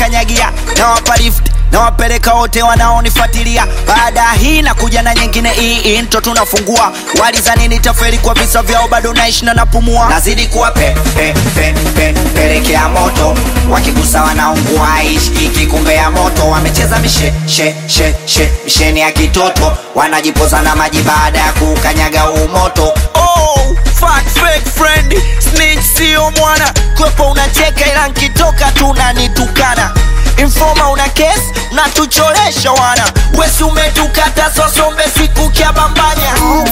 wanaokanyagia na wapa lift na wapeleka wote wanaonifuatilia baada ya hii na kuja na nyingine hii into tunafungua walizani nitaferi kwa visa vyao bado naishi na napumua nazidi kuwa pe, pe, pe, pe, pelekea moto wakigusa wanaungua ishkiki kumbe ya moto wamecheza mishe she, she, she, misheni ya kitoto wanajipoza na maji baada ya kukanyaga umoto oh, fuck, fake friend snitch sio mwana kwepo unacheka ila nkitoka tunanitukana Informa una kesi unatucholesha wana wesi umetukata sosombe siku kya bambanya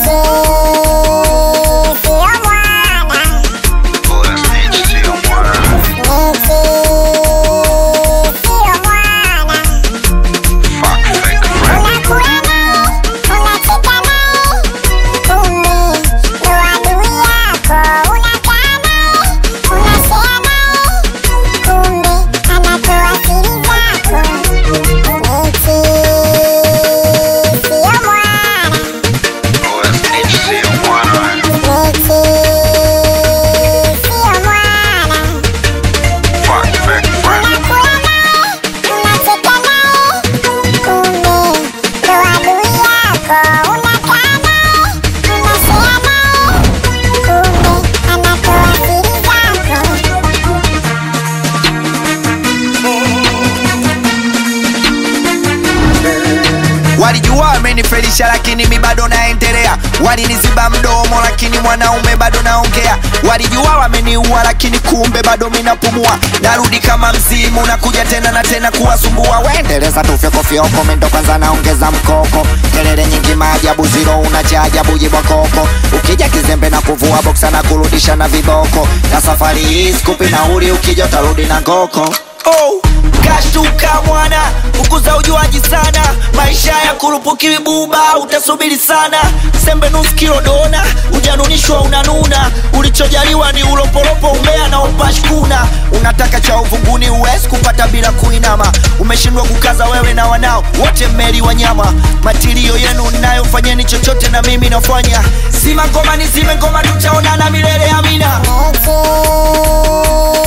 walijua wamenifelisha lakini mi bado naendelea waliniziba mdomo lakini mwanaume bado naongea walijua wameniua lakini kumbe bado minapumua narudi kama mzimu nakuja tena na tena kuwasumbua waendeleza tufyokofyoko mendo kwanza naongeza mkoko kelele nyingi maajabu ziro unacha ajabu jibwakoko ukija kizembe na kuvua boksa na kurudisha na viboko na safari hii skupi nauli ukija utarudi na ngoko oh, kashtuka mwana ukuza ujuaji sana maisha ya kurupukiwi buba utasubiri sana sembe nusu kilo dona ujanunishwa unanuna ulichojaliwa ni ulopolopo umbea na upashkuna unataka cha uvunguni uwezi kupata bila kuinama umeshindwa kukaza wewe na wanao wote mmeli wanyama matilio yenu ninayofanyeni chochote na mimi nafanya zima ngoma ni zime ngoma tutaonana milele amina Thank you.